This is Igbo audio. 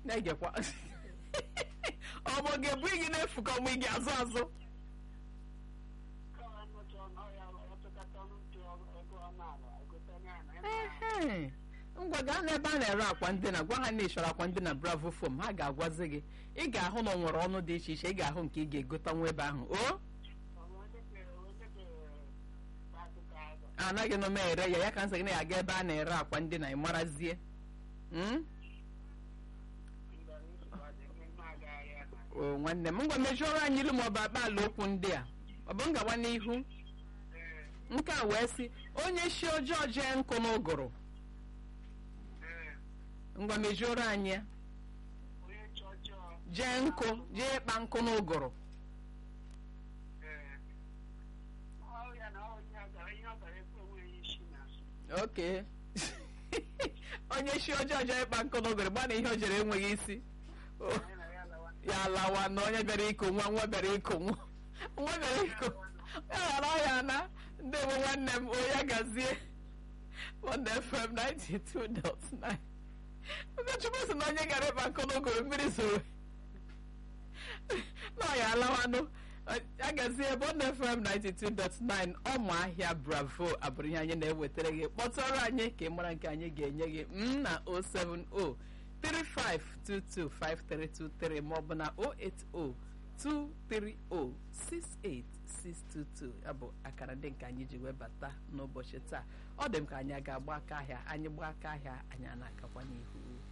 na-egekwa ọ bụ ọ ga-ebu gị n'efu ka ọmụ gị azụ azụ Ehe. ngwa gaa n'ebe a na-ere akwa ndina gwa ha na ịchọrọ akwa ndina bravo fom ha ga-agwazi gị ị ga-ahụ na ọ nwere ọnụ dị iche iche ị ga-ahụ nke ị ga-egotanwu ebe ahụ o anaghị nọ m ere ya ya ka nsị gị na ya aga ebe a na-ere akwa ndina ị marazie Mm? o nwanne m ngwa mejụọrọ anyị ilu maọbụ akpa ala okwu ndị a ọ bụ ngawa n'ihu nke a wee sị onye shi ọjọọ jee nkụ n'ụgụrụ ngwa mejụọrọ anyị ya jee nkụ jee ịkpa nkụ n'ụgụrụ oke onye shi ọjọọ jee ịkpa nkụ n'ụgụrụ gbana ihe o jere enweghị isi O, ya lawa na onye bịara iko nwa nwa bịara iko nwa nwa bịara iko ya ghara ya na ndị bụ nwanne m onye gazie Wonder FM 92.9 Ụkọchukwu sị na onye gara ịkpa nkụ n'ụgụrụ mmiri zoro na ọ ya alawanụ a gazie Wonder FM 92.9 ọmụ ahịa bravo abụrụ ihe anyị na-ewetara gị kpọtụrụ anyị ka ị mara nke anyị ga-enye gị m na 070 35225323 maọbụ na 08023068622 ya bụ akara ndị nke anyị ji webata n'ụbọchị taa ọ dị m ka anyị a ga-agba aka ahịa anyị gbaa aka ahịa anyị a na-akakwa n'ihu